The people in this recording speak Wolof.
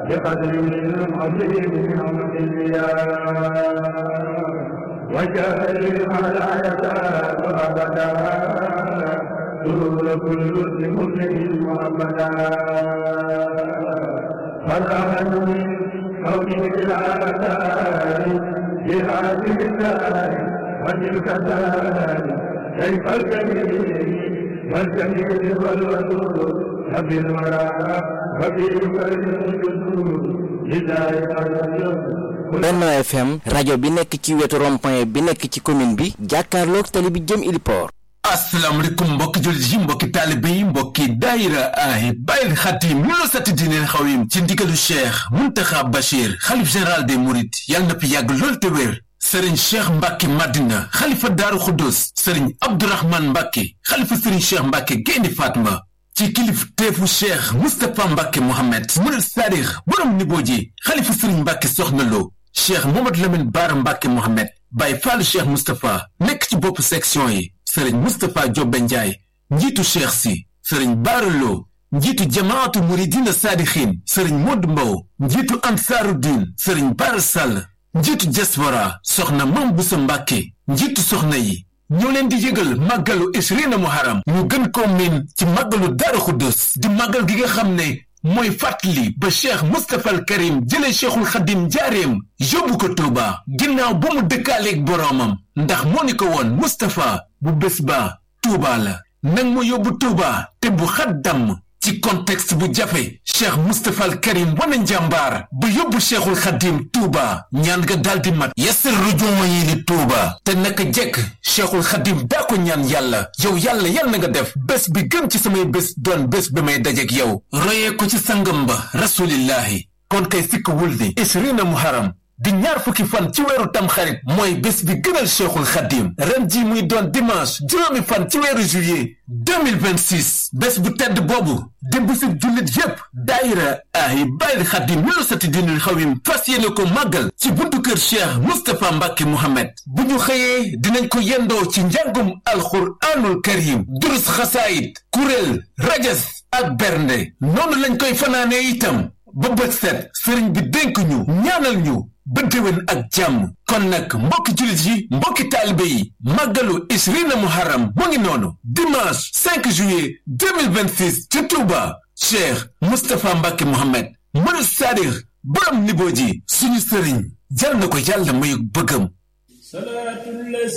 بقدر عظيم نعمة الانبياء وجعل على يسار ابدا دور كل لمسلم محمدا فرحا من كونه العالم بهذه الدار وتلك الدار كيف الجميل والجميل والودود نبي المرأة وفي كل الجسود لله الجسود Benno FM rajo bi nekk ci wetu rond-point bi nekk ci commune bi jàkkaarloog tali bi jëm Iliport asalaamaaleykum mbokki jullit yi mbokki taalibe yi mbokki daayira ay bàyyil xatim lu la satti diineel xawim ci ndigalu cheikh muntaxa bachir xalif général des mourides yàlla na fi yàgg lool te wér sëriñ cheikh mbàkke madina xalifa daaru xuddus sëriñ abdourahman mbàkke xalifa sëriñ cheikh mbàkke gaynde fatma ci kilif teefu cheikh mustapha mbàkke mohammed murid saadix borom niboo ji xalifa sëriñ mbàkke soxna lo cheikh momad lamin baara mbàkke mohammed bàyyi faalu cheikh mustapha nekk ci bopp section yi sëriñ mustapha jobbe njaay njiitu cheikh si sëriñ baaraloo njiitu jamaatu muridina saadixin sëriñ modd mbow njiitu ansaaru diin sëriñ baara sàll njiitu diaspora soxna mam busa mbàkke njiitu soxna yi ñoo leen di yëgal màggalu isrina muharam ñu gën ko miin ci màggalu daara xuddus di màggal gi nga xam ne mooy fàttali ba cheikh mustapha al karim jëlee cheikhul xadim njaareem yóbbu ko tuuba ginnaaw ba mu dëkkaaleeg boroomam ndax moo ni ko woon mustapha bu bés ba tuuba la nang ma yóbbu tuuba te bu xat damm ci contexte bu jafe cheikh mustapha al karim wane njàmbaar ba yóbbu cheikhul xadim tuuba ñaan nga daldi mat yasir rujuuma yi li tuuba te naka jekk cheikhul xadim daa ko ñaan yàlla yow yàlla yal na nga def bés bi gën ci samay bés doon bés bi may dajek yow royee ko ci sangam ba rasulillahi kon kay sikk wul ni isrina muharam di ñaar fukki fan ci weeru tamxarit mooy bés bi gënal cheikhul xadim ren ji muy doon dimanche juróomi fan ci weeru juillet 2026 bés bu tedd boobu di bésub jullit yépp daayira ay bàyyil xadim lu sati dinul xawim fas yéene ko màggal ci buntu kër cheikh mustapha mbàkke mohammed bu ñu xëyee dinañ ko yendoo ci njàngum alxuraanul karim durus xasaayit kuréel rajas ak bernde noonu lañ koy fanaanee itam ba bët set sëriñ bi dénk ñu ñaanal ñu ba déwén ak jàmm kon nag mbokki jullit yi mbokki taalibe yi màggalu isrina muharram mu ngi noonu dimanche 5 juillet 2026 ci Touba Cheikh Moustapha Mbacke Mohamed mënu saadix borom niboo ji suñu sëriñ jal na ko yàlla mayu bëggam